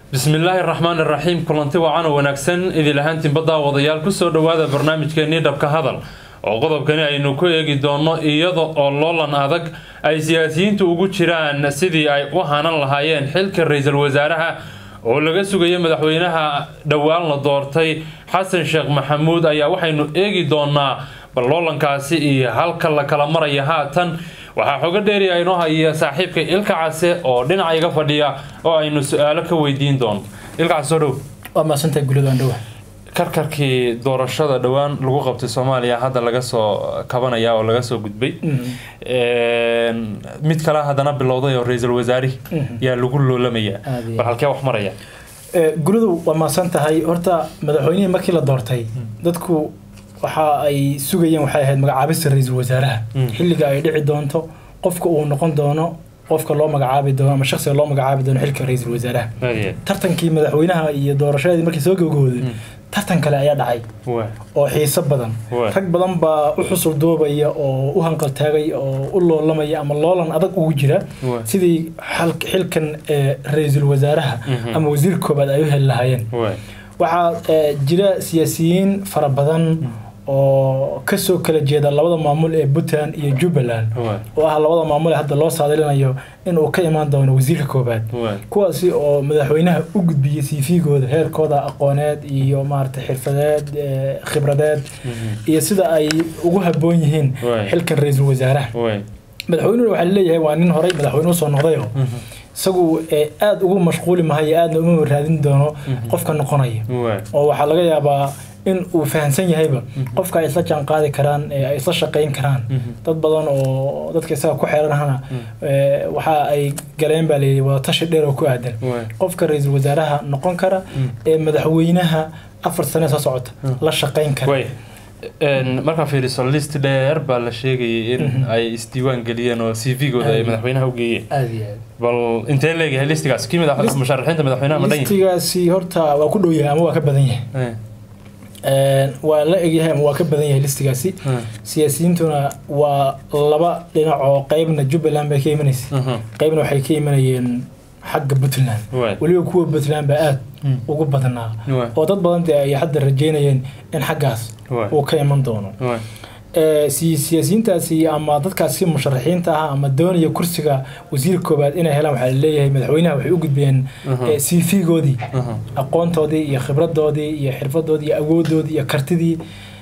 bismillaahi raxmaan iraxiim kulanti wacan oo wanaagsan idil ahaantiin baddaa wadayaal kusoo dhowaada barnaamijkeenii dhabka hadal oo qodobkani aynu ku eegi doonno iyada oo loolan adag ay siyaasiyiintu ugu jiraan sidii ay u hanan lahaayeen xilka ra-iisul wasaaraha oo laga sugayo madaxweynaha dhowaan la doortay xasan sheekh maxamuud ayaa waxaynu eegi doonaa bal loolankaasi iyo halka la kala maraya haatan waxaa xogo dheeriya inoo haya saaxiibka ilka case oo dhinaca iga fadhiya oo aynu su-aalo ka weydiin doono ilka case soo dhow waa mahadsantahay guladaan dhowa karkarkii doorashada dhowaan lagu qabtay soomaaliya hadda laga soo kabanaya oo laga soo gudbay mid kale haddana bilowday oo ra-iisul wasaari yaa lagu loolamayaa Aad iyo bal halkee wax maraya guladu waa mahadsan tahay horta madaxweynihii markii la doortay dadku waxa ay sugayeen waxay ahayd magacaabista ra-iisul wasaaraha Mm. xilliga ay dhici doonto qofka uu noqon doono qofka loo magacaabi doono ama shakhsiga loo magacaabi doono xilka ra-iisul wasaaraha Aye. tartankii madaxweynaha iyo doorashadii markii soo gabagabooday Mm. tartan kale ayaa dhacay Waa. oo xiiso badan Waa. rag badan baa u xusul doobaya oo u hanqaltaagay oo u loolamaya ama loolan adag ugu jira Waa. sidii xal- xilkan ee, ra-iisul wasaaraha Mhm. ama wasiir koobaad ay u heli lahaayeen Waa. waxaa ee, jira siyaasiyiin fara badan oo kasoo kala jeeda labada maamul ee puntland iyo jubbaland Waa. oo ah labada maamul ee hadda loo saadalinayo inuu ka imaan doono wasiirka koobaad Waa. kuwaasi oo madaxweynaha u gudbiyey cv-gooda heerkooda aqooneed iyo maarata xirfadeed ee, khibradeed Mhm. iyo sida ay ugu haboon yihiin Waay. xilkan ra-iisul wasaaraha Waa. madaxweynuhu waxaa laleeyahay waa nin horey madaxweyne usoo noqdayo Mhm. isagu ee, aada ugu mashquuli mahayo aadna uma raadin doono Mhm. qofka noqonaya Waa. oo waxaa laga yaabaa in uu fahamsan yahayba qofka ay isla jaan qaadi karaan ee ay isla shaqayn karaan Mhm. dad badan oo dadka isaga ku xeeranahana ee, waxa ay galeen baa layidhi wada tashi dheer oo ku aadan Waa. qofka ra-iisul wasaaraha noqon kara Mm. ee madaxweynaha afar sane soo socota Mm. la shaqayn kara Way. Een, markaa fiiriso list dheer baa la sheegayay in Mhm. ay isdiiwaan geliyeen oo cv-gooda ay Aad. madaxweynaha u geeyeen aad iyo aad bal intee leeyahay listigaas kii madax List- musharaxiinta madaxweynaha ma dhan yahay listigaasi horta waa ku dhow yahay ama waa ka badan yahay Eh, Een, waa la egyahay ama waa ka badan yahay listigaasi eh, siyaasiyiintuna waa laba dhinac oo qeybna jubbaland bay ka imanaysa mhm. qeybna waxay ka imanayeen xagga puntland Waay. weliba kuwa puntland baa aad Mm. ugu badnaa Waay. oo dad badan dee ay hadda rajeynayeen in xaggaas Waay. uu ka iman doono Waay. Ee, si- siyaasiyiintaasi ama dadkaasi musharaxiinta ah ama doonaya kursiga wasiir koobaad inay helaan waxaa laleeyahay madaxweynaha waxay u gudbiyeen Mhm. cv-goodii Mhm. aqoontoodii iyo khibradoodii iyo xirfadoodii iyo awoodoodii iyo kartidii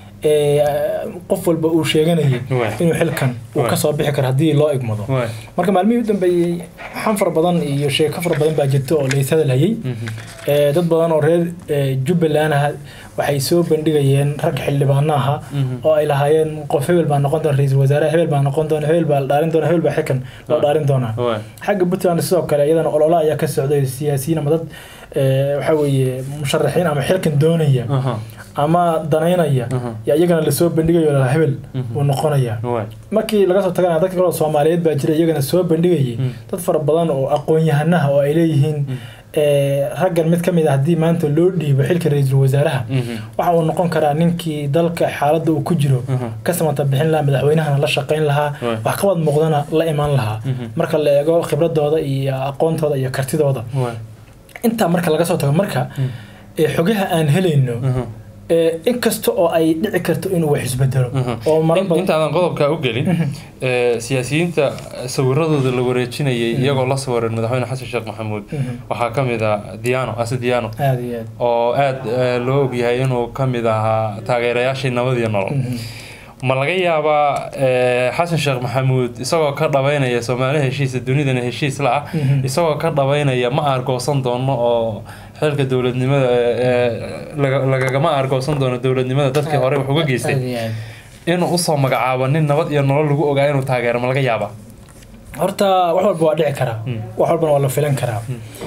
ee, qof walba uu sheeganayay Waay. inuu xilkan uu Waay. kasoo bixi karo haddii loo igmado Waay. marka maalmihii u dambeeyey xan fara badan iyo sheeko fara badan baa jirta oo lays hadalhayay Mhm. Ee, dad badan oo reer ee, jubbaland ah waxay soo bandhigayeen rag xildhibaano aha Mhm. oo ay lahaayeen qof hebel baa noqon doona ra-iisul wasaare hebel baa noqon doona hebel baa la dhaarin doona hebel baa xilkan loo dhaarin doonaa Waay. xagga puntland sidoo kale iyadana olole ayaa ka socday siyaasiyiin ama dad ee, waxaa weeye musharaxiin ama xilkan doonaya Aha. ama danaynaya Mhm. yaa iyagana lasoo bandhigayo la hebel Mhm. uu noqonaya Waay. markii laga soo tagana dadka kale oo soomaaliyeed baa jira iyagana soo bandhigayay Mm. dad fara badan oo aqoon-yahanaha oo ay leeyihiin ee, raggan mid ka mid a haddii maanta loo dhiibo xilka ra-iisul wasaaraha Mhm. waxa uu noqon karaa ninkii dalka xaaladda uu ku jiro Mhm. ka samata bixin lahaa madaxweynahana la shaqayn lahaa Waay. wax qabad muuqdana la imaan lahaa Mhm. marka la eego khibradooda iyo aqoontooda iyo kartidooda Waay. intaa marka laga soo tago marka Mm. ee, xogaha aan helayno Mhm. ee, in kasta oo ay dhici karto inuu wax isbedelo Mhm. oo marar In- badan intaadan qodobkaa u gelin ee, siyaasiyiinta sawiradooda la wareejinayay iyagoo la sawiran madaxweyne xasan sheekh maxamuud Mhm. waxaa ka mid ah diano ase diano aad iyo aad oo aad eh, loo ogyahay inuu ka mid ahaa taageerayaashii nabad iyo nolol Mhm. ma laga yaabaa eh, xasan sheekh maxamuud isagoo ka dhabaynaya soomaali heshiisa dunidana heshiis la ah Mhm. isagoo ka dhabaynaya ma aargoosan doono oo xilka dowladnimada eh, laga- lagagama aargoosan doono dowladnimada dadkii hore wax uga geystay aad iyo aad inuu usoo magacaabo nin nabad iyo nolol lagu ogaa inuu taageero ma laga yaabaa horta wax walba waa dhici karaa Mm. wax walbana waa la filan karaa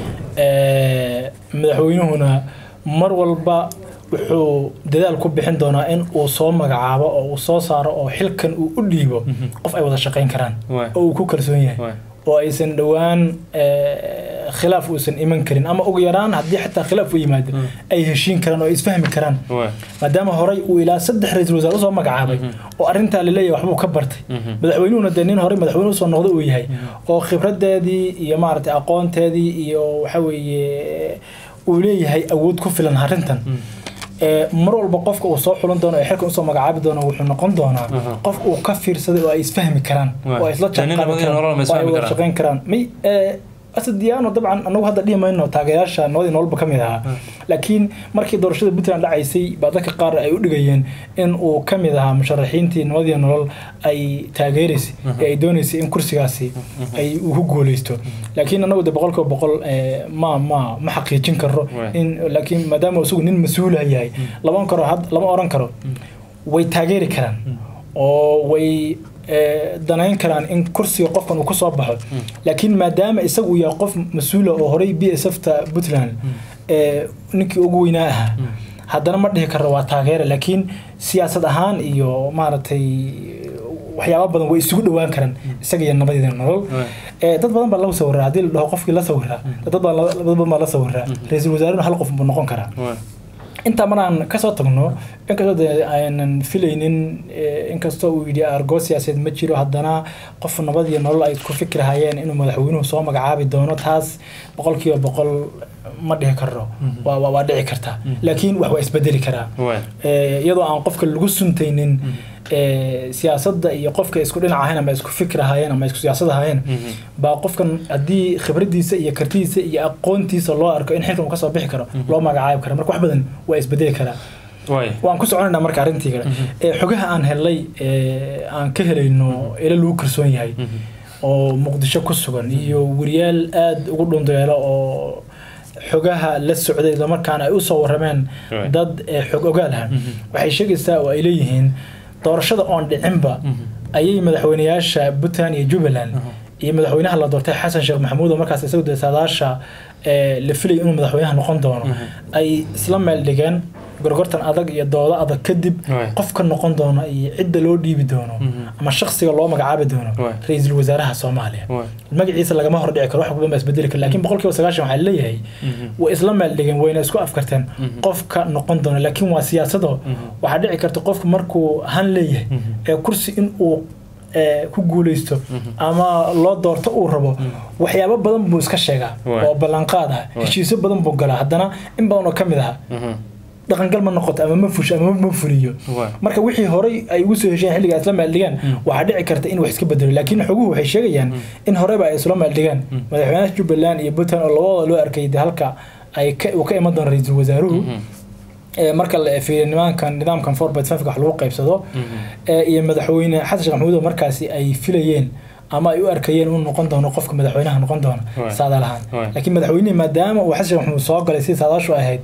Ee, madaxweynuhuna mar walba wuxuu dadaal ku bixin doonaa in uu soo magacaabo oo uu soo saaro oo xilkan uu u dhiibo qof ay wada shaqayn karaan Waay. oo uu ku kalsoon yahay Waay. oo aysan dhowaan ee, khilaaf uusan iman karin ama ugu yaraan haddii xataa khilaaf u yimaado ay heshiin karaan oo ay isfahmi karaan Waay. maadaama horey uu ilaa saddex ra-iisul wasaare usoo magacaabay oo arrintaa laleeyahay waxbuu ka bartay madaxweynuhuna dee nin horey madaxweyne usoo noqda uu yahay oo khibradeedii iyo maaragtay aqoonteedii iyo waxa weeye uu leeyahay awood ku filan arrintan ee, mar walba qofka uu soo xulan doono ee xilkan usoo magacaabi doono wuxuu noqon doonaa Aha. qof uu ka fiirsaday oo ay isfahmi karaan Waay. oo ay isla Nin nabad iyo nolol ma jaanqaadi isfahmi karaan oo ay wada karaan? shaqayn karaan may ee, asad diyaano dabcan anagu hadda dhihi mayno taageerayaasha nabadii nololba ka mid ahaa laakiin markii doorashada puntland dhacaysay baa dadka qaar ay u dhigayeen in uu ka mid ahaa musharaxiintii nabadii nolol ay taageeraysay ee ay doonaysay in kursigaasi ay uu ku guuleysto laakiin anagu de boqolkiiba boqol ee, ma ma ma xaqiijin karo Waay. in laakiin maadaama isagu nin mas-uula yahay lama karo had- lama oran karo way taageeri karaan oo way ee, danayn karaan in kursiga qofkan uu ka soo baxo laakiin maadaama isagu uu yahay qof mas-uula oo horey b s f ta puntland ee ninkii ugu weynaa ahaa haddana ma dhihi karo waa taageera laakiin siyaasad ahaan iyo maaragtay waxyaaba badan way isugu dhowaan karaan isaga iyo nabadeeda nolol ee dad badan baa la sawiraa haddii la dhaho qofkii la sawiraa dad badan la- dad badan baa la sawiraa ra-iisul wasaarena hal qof buu noqon karaa intaa maraan kasoo tagno inkastoo de aynan filaynin eh, inkastoo uu yidhi argo siyaasadeed ma jiro haddana qof nabad iyo nolol ay ku fikirhayeen inuu madaxweynuhu soo magacaabi doono taas boqolkiiba boqol ma dhihi karo waa waa- waa dhici karta laakiin wax waa isbedeli karaa Eh, iyadoo aan qofka lagu suntaynin eh, siyaasadda iyo qofka isku dhinac ahayn ama isku fikir ahaayeen ama isku siyaasad ahaayeen baa qofkan haddii khibradiisa iyo kartidiisa iyo aqoontiisa loo arko in xilkan uu kasoo bixi karo loo magacaabi karo marka wax badan waa isbedeli karaa waan ku soconaynaa marka arrintii kale Eh, xogaha aan helay eh, aan ka helayno ila lagu kalsoon yahay oo muqdisho ku sugan iyo wariyaal aada ugu dhundeelo oo xogaha la socday islamarkaana ay usoo warameen Right. dad eh, xog ogaal ah waxay sheegaysaa oo ay leeyihiin doorashada oon dhicinba ayay madaxweyneyaasha puntland iyo jubbaland iyo madaxweynaha la doortay xasan sheekh maxamuud oo markaas isagu dee saadaasha eh, la filayay inuu madaxweynaha noqon doono ay isla meel dhigeen gorgortan adag iyo doodo adag kadib Right. qofka noqon doona iyo cidda loo dhiibi doono ama shakhsiga loo magacaabi doono Right. ra-iisul wasaaraha soomaaliya magaciisa lagama hordhici karo wax badan baa isbedeli kara laakiin boqolkiiba sagaashan waxaa leeyahay way isla meel dhigeen wayna isku afkarteen qofka noqon doona laakiin waa siyaasado waxaa dhici karta qofku markuu han leeyahay ee kursi in uu ee, ku guuleysto ama loo doorto uu rabo waxyaabo badan buu iska sheegaa Waay. oo ballanqaad ah heshiisyo badan buu galaa haddana in badan oo ka mid ah dhaqangal ma noqoto ama ma fusho ama ma fuliyo marka wixii horey ay ugu soo hesheen xilliga isla maaldhigaan waxaa dhici karta in wax iska bedelo laakiin xoguhu waxay sheegayaan in horeba ay isla maaldhigaan madaxweynaha jubbaland iyo puntland oo labadooda loo arkay de halka ay ka- uu ka iman doono ra-iisul wasaaruhu ee marka la fiiriyo nidaamkan nidaamkan four point five wax lagu qaybsado ee iyo madaxweyne xasan sheekh maxamuud oo markaasi ay filayeen ama ay u arkayeen inuu noqon doono qofka madaxweynaha noqon doona Waay. saadaal ahaan Waay. laakiin madaxweynihi maadaama uu xasan sheekh maxamuud soo galay sidii saadaashu ahayd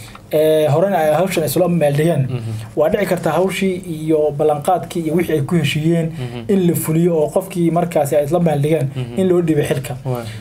ee horena ay hawshan isla meeldhigeen waa dhici karta hawshii iyo ballanqaadkii iyo wixii ay ku heshiiyeen in la fuliyo oo qofkii markaasi ay isla meeldhigeen in loo dhiibay xilka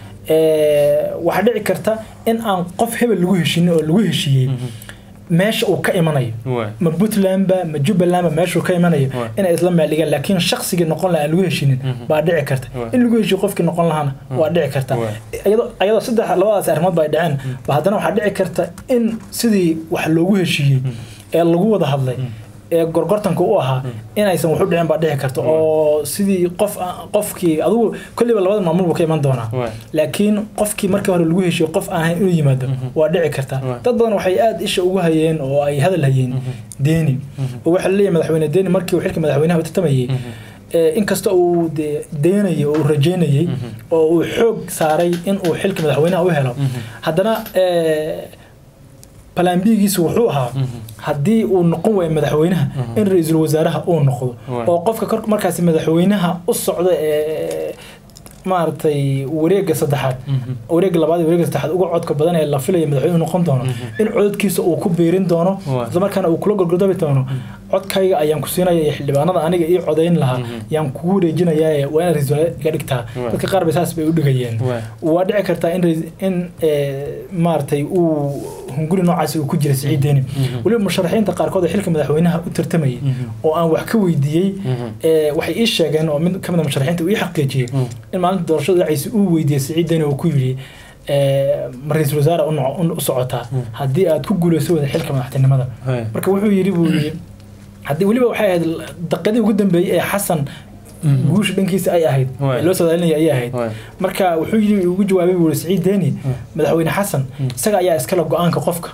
Ee, waxaa dhici karta in aan qof hebel lagu heshinin oo lagu heshiiyey meesha uu ka imanayo ma puntlandba ma jubbalandba meeshuu ka imanayo Waay. inay isla meeldhigaan laakiin shaqsigii noqon lahaa aan lagu heshinin baa dhici karta Waay. in lagu heshiyo qofkii noqon lahaana waa dhici karta Waay. iyadoo iyadoo saddex labadaas arrimood ba ay dhaceen ba haddana waxaa dhici karta in sidii wax loogu heshiiyey ee lagu wada hadlay ee gorgortanka u ahaa inaysan waxu dhicin baa dhici karta oo sidii qof qofkii adigu kolliba labada maamul buu ka iman doonaa Waay. laakiin qofkii markii hore lagu heshiyo qof aan ahayn inuu yimaado waa dhici karta Waay. dad badan waxay aada isha ugu hayeen oo ay hadal hayeen deeni oo waxaa laleeyahay madaxweyne deeni markii uu xilka madaxweynaha u tartamayay ee, inkasta uu dee deenayay oo uu rajeynayay oo uu xoog saaray in uu xilka madaxweynaha u helo haddana ee, plan B-giisu wuxuu ahaa haddii uu noqon waayo madaxweynaha in ra-iisul wasaaraha uu noqdo Waay. oo qofka kor markaasi madaxweynaha u socda ee maaragtay wareega saddexaad wareega labaad iyo wareega saddexaad uga codka badan ee la filaya madaxweynuhu noqon doono in codadkiisa uu ku biirin doono Waay. isla markaana uu kula gorgordabi doono codkayga ayaan ku siinaya iyo xildhibaanada aniga ii codayn lahaa yaan kugu wareejinayaa waa inaad ra-iisul wasaare iga dhigtaa Waay. dadka qaar bay saas bay u dhigayeen Waay. waa dhici kartaa in rais- in ee, maaragtay uu hunguri noocaasi uu ku jira siciid deeni weliba musharaxiinta qaarkood oo xilka madaxweynaha u tartamayay oo aan wax ka weydiiyey ee, waxay ii sheegeen oo mid ka mid a musharaxiinta uu ii xaqiijiyey in maalinta doorashada dhacaysa uu weydiiyey siciid deeni oo ku yidhi ee, ma ra-iisul wasaare u noco- u socotaa haddii aad ku guuleyso wada xilka madaxtinimada marka wuxuu yidhi buu yidhi haddii weliba waxay ahayd daqadii ugu dambeeyey ee xasan guusha dhankiisa ay ahayd Waay. ee loo saadaalinaya ayay ahayd Waay. marka wuxuu yiri ugu jawaabay buu siciid deni madaxweyne xasan isaga ayaa iskale go-aanka qofka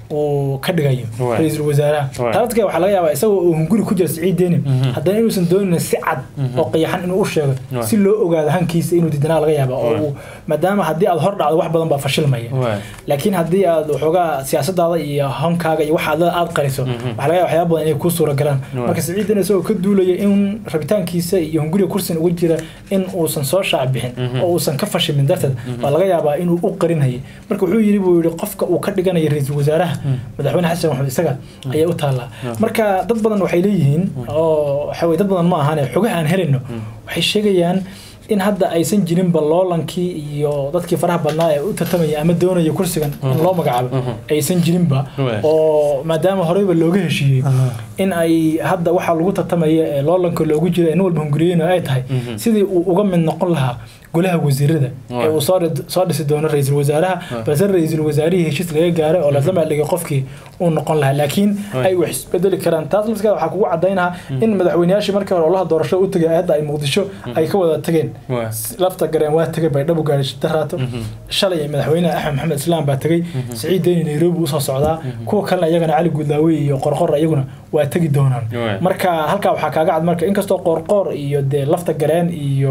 uu ka dhigayo Waay. ra-iisul wasaaraha Waay. taladka waxaa laga yaabaa isagoo uu hunguri ku jira siciid deni haddana inuusan doonin si cad oo qiyaxan inuu u sheego Waay. si loo ogaado hankiisa inuu diidanaa laga yaaba oo Waay. uu maadaama haddii aad hor dhacdo wax badan baa fashilmaya Waay. laakiin haddii aad waxoogaa siyaasadaada iyo hankaaga iyo waxa aad aad qariso waxaa laga yaaba waxyaaba badan inay kuu suura galaan Waay. marka siciid deni isagoo ka duulaya in rabitaankiisa iyo hunguriga kursiga ugu jira in uusan soo shaac bixin oo uusan ka fashimin darteed baa laga yaabaa inuu u qarinayay marka wuxuu yidhi buu yidhi qofka uu ka dhiganayo ra-iisul wasaaraha madaxweyne xasan maxamed isaga ayay u taallaa marka dad badan waxay leeyihiin oo waxa weye dad badan ma ahane xogaha aan helayno waxay sheegayaan in hadda aysan jirinba loolankii iyo dadkii faraha badnaa ee u tartamaya ama doonaya kursigan in loo magacaabo aysan jirinba Waay. oo maadaama horeyba looga heshiiyey in ay hadda waxaa lagu tartamaya ee loolanka loogu jira ee nin walba hunguriyeyna ay tahay sidii uu uga mid noqon lahaa golaha wasiirada ee Waay. uu soo dhid- soo dhisi doono ra-iisul wasaaraha balse ra-iisul wasaarihii heshiis laga gaaray oo lasla maaldhigay qofkii uu noqon lahaa laakiin Waay. ay wax isbedeli karaan taas lafskeeda waxaa kugu cadaynaha in madaxweyneyaashii markii hore olaha doorasho u tegay hadda ay muqdisho ay ka wada tageen Waay. lafta gareen waa tegay baydhabo gaari daraato shalay madaxweyne axmed maxamed islaam baa tegay siciid deni nairobi usoo socdaa kuwa kalena iyagana cali guudlaawe iyo qorqor iyaguna waa tegi doonaan Waay. marka halkaa waxaa kaaga cad marka inkastoo qorqor iyo dee lafta gareen iyo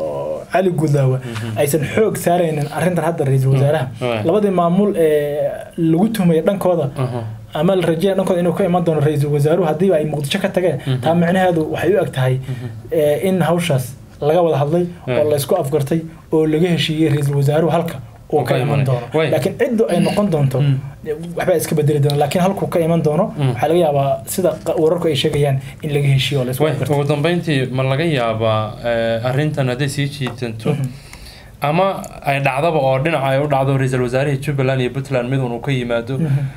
cali guudlaawe aysan xoog saaraynin arrintan hadda ra-iisul wasaaraha Waay. labadii maamul ee lagu tuhmaya dhankooda Aha. ama la rajeynaya dhankooda inuu ka iman doono ra-iisul wasaaruhu haddiiba ay muqdisho ka tageen taa micnaheedu waxay u eg tahay eh, in hawshaas laga wada hadlay oo Waay. laysku afgartay oo laga heshiiyey ra-iisul wasaaruhu halka uu ka iman doono Waay. laakiin ciddu ay noqon doonto waxbaa iska bedeli doona laakiin halkuu ka iman doono waxaa laga yaabaa sida qa- wararku ay sheegayaan in laga heshiiyo oo laysku Waay, afgartay ugu dambeyntii ma laga yaabaa eh, arrintan hadday sii jiitanto ama ay dhacdaba oo dhinaca ay u dhacdo ra-iisul wasaarihii jubbaland iyo puntland mid un uu ka yimaado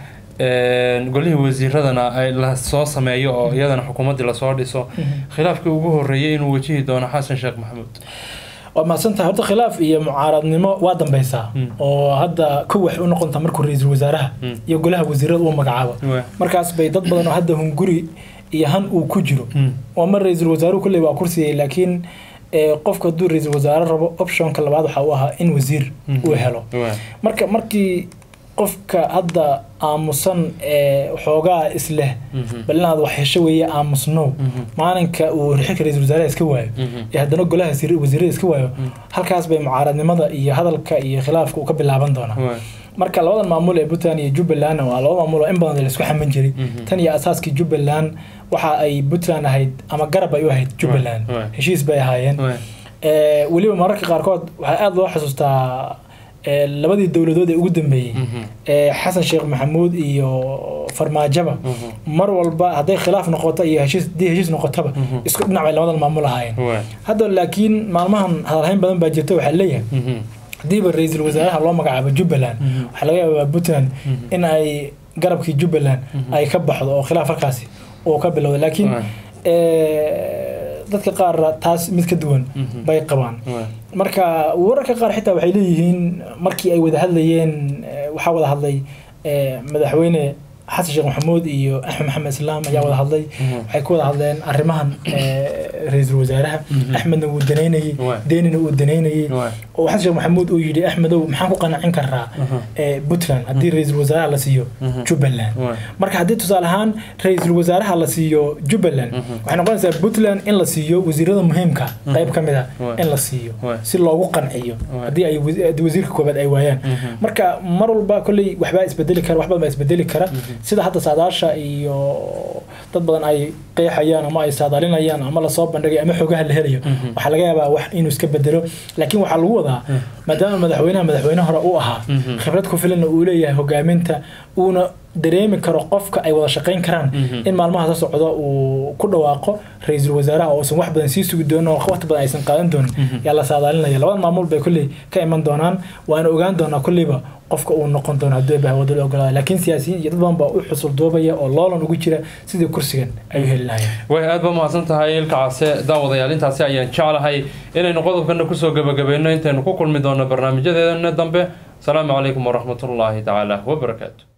Een, golihii wasiiradana ay la soo sameeyo oo iyadana xukuumaddii lasoo dhiso khilaafkii ugu horreeyay inuu wajihi doono xasan sheekh maxamuud waa mahadsantahay horta khilaaf iyo mucaaradnimo waa dambeysaa oo hadda kow waxay u noqontaa markuu ra-iisul wasaaraha iyo golaha wasiirada uu magacaabo Waay. markaas bay dad badan oo hadda hunguri iyo han uu ku jiro oo mar ra-iisul wasaaruhu kulley waa kursigay laakiin eh, qofku hadduu ra-iisul wasaare rabo optionka labaad waxaa u ahaa in wasiir uu helo Waay. marka markii qofka hadda aamusan ee xoogaa isleh bal inaad wax hesho weeye aamusnow maalinka uu xilka ra-iisul wasaaraha iska waayo ee haddana golaha wasiir- wasiirada iska waayo halkaas bay mucaaradnimada iyo hadalka iyo khilaafka uu ka bilaaban doonaa Waay. marka labadan maamul ee puntland iyo jubbaland waa laba maamul oo in badan laisku xaman jiray tan iyo asaaskii jubbaland waxa ay puntland ahayd ama garab ay u ahayd jubbaland Waay. heshiis bay ahaayeen Waay. Ee, weliba mararka qaarkood waxaa aada loo xasuustaa ee, labadii dowladood ee ugu dambeeyey ee xasan sheekh maxamuud iyo farmaajaba mar walba hadday khilaaf noqoto iyo heshiis haddii heshiis noqotaba isku dhinac bay labadan maamul ahaayeen Waay. hadda laakiin maalmahan hadalhayn badan baa jirta waxaa leeyahay Mhm. haddiiba ra-iisul wasaaraha loo magacaabo jubbaland waxaa laga yaabaa puntland in ay garabkii jubbaland ay ka baxdo oo khilaaf halkaasi uu ka bilowdo laakiin Waay. ee, dadka qaar taas mid ka duwan bay qabaan Waay. marka wararka qaar xitaa waxay leeyihiin markii ay wada hadlayeen eh, waxaa wada hadlay eh, madaxweyne xasan sheekh maxamuud iyo axmed maxamed islaam ayaa wada hadlay waxay ku wada hadleen arrimahan eh, ra-iisul wasaaraha axmedna wuu danaynayey Waay. deenina uu danaynayey Waay. oo xasan sheekh maxamuud uu yidhi axmedow maxaan ku qancin karaa eh, puntland haddii ra-iisul wasaaraha la siiyo jubbaland Waay. marka haddii tusaale ahaan ra-iisul wasaaraha la siiyo jubbaland waxay noqonaysaa puntland in la siiyo wasiirada muhiimka qayb ka mid a Waay. in la siiyo Waay. si loogu qanciyo Waay. haddii ay wasi- haddii wasiirka koobaad ay waayaan marka mar walba kolley waxbaa isbedeli kara wax badan baa isbedeli kara sida hadda saadaasha iyo dad badan ay qeexayaan ama ay saadaalinayaan ama lasoo bandhigay ama xogaha la helayo waxaa laga yaabaa wax inuu iska bedelo laakiin waxaa lagu wadaa maadaama madaxweynaha madaxweyne hore u ahaa khibrad ku filanna uu leeyahay hogaaminta uuna dareemi karo qofka ay wada shaqayn karaan in maalmaha soo socda uu ku dhawaaqo ra-iisul wasaaraha oo uusan wax badan sii sugi doonin oo waqti badan aysan qaadan doonin yaa la saadaalinaya labada maamul bay kolley ka iman doonaan waana ogaan doonaa kolleyba qofka uu noqon doono haddii baa wada la ogolaada laakiin siyaasiyiin iyo dad badan baa u xusul duubaya oo loolan ugu jira sidii kursigan ay u heli lahayeen way aad ba mahadsan tahay ilka case daawadayaal intaasi ayaan jeclahay inaynu qodobkana kusoo gebagabayno intaynu ku kulmi doono barnaamijyadeedana dambe asalaamu calaykum waraxmatullaahi tacaala wabarakaatu